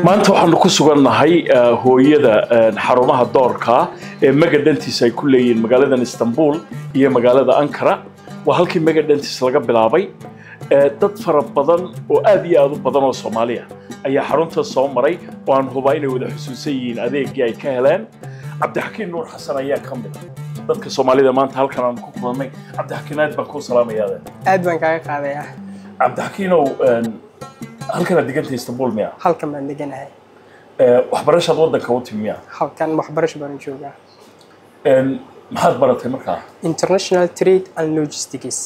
maanta waxaanu ku sugannahay hooyada xarumaha doorka ee megadhentis ay ku leeyihiin magaaladan istanbul iyo magaalada ankara waa halkii megadhentis laga bilaabay dad fara badan oo aad iyo aad u badan oo soomaaliya ayaa xarunta soo maray oo aan hubaa inay wada xusuusan yihiin adeegii ay ka heleen cabdixakiin nuur xasan ayaa ka mid a dadka soomaalida maanta halkan aan ku kulannay cabdixakiin aad baan kuu salaamayaade aad baan kaaga qaadayaa cabdixakiinow halkanaad deganta istanbul miya halkan baan deganahay waxbarashaad waddanka u timi miya halkan waxbarasho baan joogaa maxaad baratay markaa international trade and logistics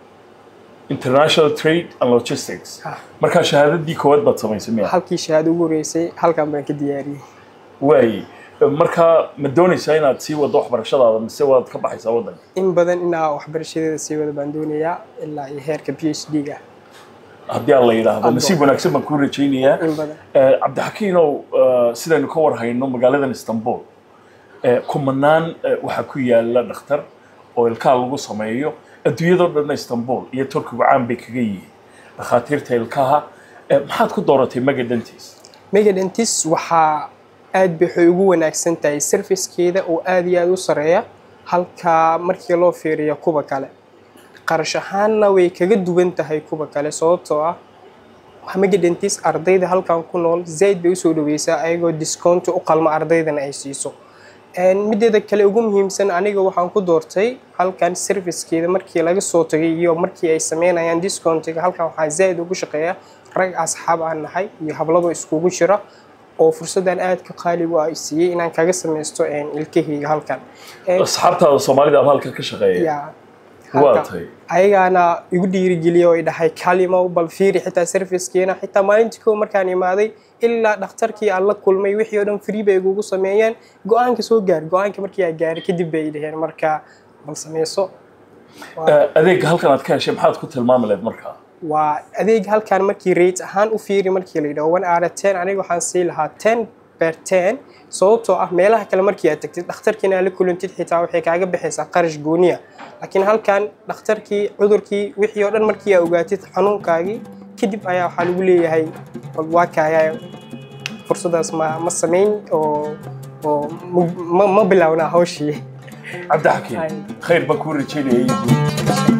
international trade and logistics Ah. markaa shahaadadii koowaad baad samaysay miya halkii shahaado ugu horeysay halkan baan ka diyaariyey waay markaa ma doonaysaa inaad sii waddo waxbarashadaada mise waad ka baxaysaa waddanka in badan inaa waxbarashadeeda sii wada baan doonayaa ilaa iyo heerka p h d ga haddii aan la yidhaahdo nasiib wanaagsan baan kuu rajaynayaa in badan Eh, cabdixakiinow eh, sidaynu ka war hayno magaaladan istanbul eh, kumanaan eh, waxaa ku yaala dhakhtar oo ilkaha lagu sameeyo adduunyadoo dhanna istanbul iyo turkigu caan bay kaga yihiin dhakhaatiirta ilkaha Eh, maxaad ku dooratay megadhentis megadentis waxaa aad bay waxay ugu wanaagsan tahay servicekeeda oo aad iyo aad u sareeya halka markii loo fiiriyo kuwa kale qarash ahaanna way kaga duwan tahay kuwa kale sababtoo ah megadentis ardayda halkan ku nool zaid bay usoo dhaweysaa ayagoo discount u qalma ardaydana ay siiso Een, mideeda kale ugu muhiimsan aniga waxaan ku doortay halkan servicekeeda markii laga soo tagay iyo markii ay sameynayaan discountiga halkan waxaa zaid ugu shaqeeya rag asxaab aan nahay iyo hablado iskugu jira oo fursadan aadka qaaligu ah i siiyey inaan kaga samaysto een, ilkahayga halkan Een, asxaabtaada soomaalida ama halkan ka shaqeeya yaa, waa halkan. tahay ayagaana igu dhiirigeliya oo i dhahay kalimo bal fiiri xitaa servicekeena xitaa maalintii kow markaan imaaday ilaa dhakhtarkii aan la kulmay wixii oo dhan free bay igugu sameeyeen go-aanka soo gaar go-aanka markii aan gaaray kadib bay dhaheen marka bal sameyso Waa- Eh, adeegga halkan aad ka heshay maxaad ku tilmaami lahayd markaa waa adeeg halkan markii rate ahaan u fiiri markii la yidhaho one out of ten aniga waxaan sii lahaa ten per ten sababtoo ah meelaha kale markii aad tagtid dhakhtarkiina aad la kulantid xitaa waxay kaaga baxaysaa qarash gooniya laakiin halkan dhakhtarkii cudurkii wixii oo dhan markii aad ogaatid xanuunkaagii kadib ayaa waxaa lagu leeyahay bal waa kaaya fursadaas ma ma samayn oo oo ma- ma, ma bilownaa hawshii cabdixakiin Ay. khayr baan kuu rajaynayay